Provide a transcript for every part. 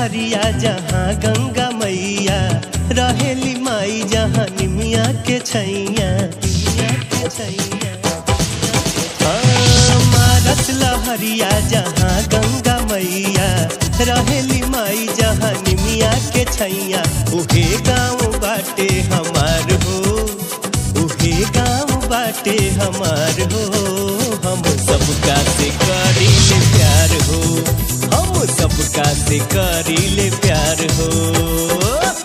लहरिया जहाँ गंगा मैया रहेली माई जहाँ निमिया के छैया निमिया के छैया हाँ, मारस लहरिया जहाँ गंगा मैया रहेली माई जहाँ निमिया के छैया उहे गाँव बाटे हमार हो उहे गाँव बाटे हमार हो हम सबका से करीले प्यार हो हम सबका से करीले प्यार हो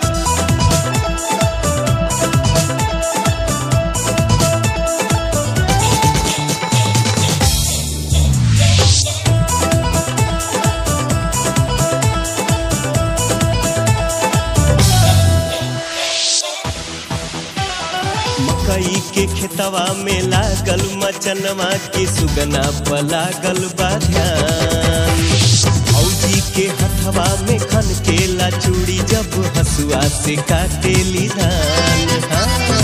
मकई के खेतवा में लागल मचनवा के सुगना पलागल बा ध्यान फौजी के हथवा में खन केला चूड़ी जब हसुआ से काटेली धान हाँ।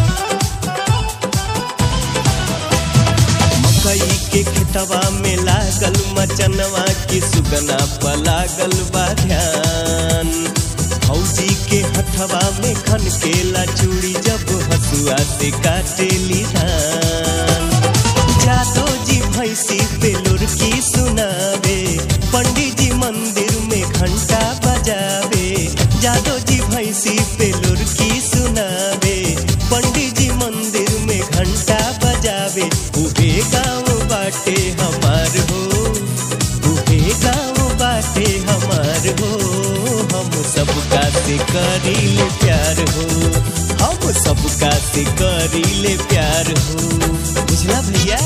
मकई के खेतवा में लागल मचनवा के सुगना पलागल बा ध्यान फौजी के हथवा में खन केला चूड़ी जब हसुआ से काटेली धान जादो जी भैंसी पे लुरकी सुनावे पंडित जी मंदिर में घंटा बजावे जादो जी भैंसी पे लुरकी सुनावे पंडित जी मंदिर में घंटा बजावे उहे गाँव बाटे हमार हो उहे गाँव बाटे हमार हो हम सबका से करीले प्यार हो हम सबका से करीले प्यार हो बुझला भैया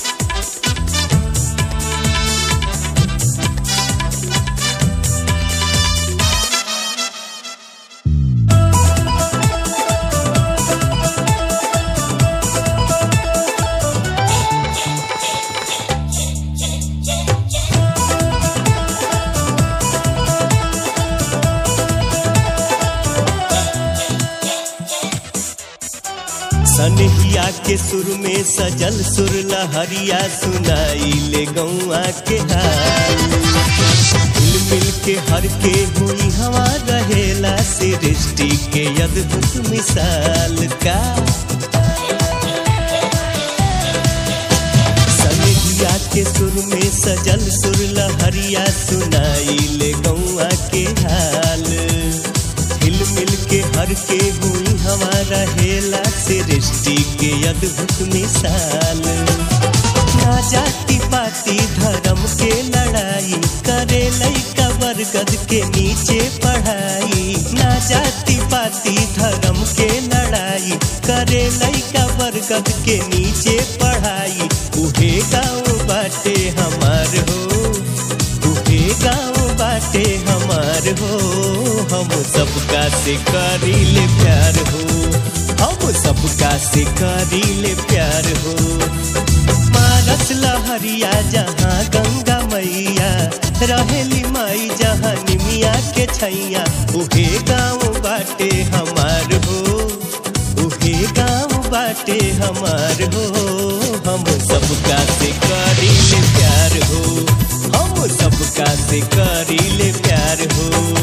सनहिया के सुर में सजल सुर लहरिया सुनाई ले गौआ के हाल मिल मिल के हर के हुई हवा रहेला सृष्टि के अद्भुत मिसाल का सनहिया के सुर में सजल सुर लहरिया सुनाई ले गौआ के हाल हिल मिल के हर के हुई हमारा हेला सृष्टि के अद्भुत मिसाल ना जाति पाति धर्म के लड़ाई करे लैका बरगद के नीचे पढ़ाई ना जाति पाति धर्म के लड़ाई करे लैका बरगद के नीचे पढ़ाई उहे गाँव बाटे हमार हो उहे गाँव बाटे हमार हो हम सबका से करीले प्यार हो हम सबका से करीले प्यार हो मारस लहरिया जहाँ गंगा मैया रहेली माई जहाँ निमिया के छैया उहे गाँव बाटे हमार हो उहे गाँव बाटे हमार हो हम सबका से करीले प्यार हो हम सबका से करीले प्यार हो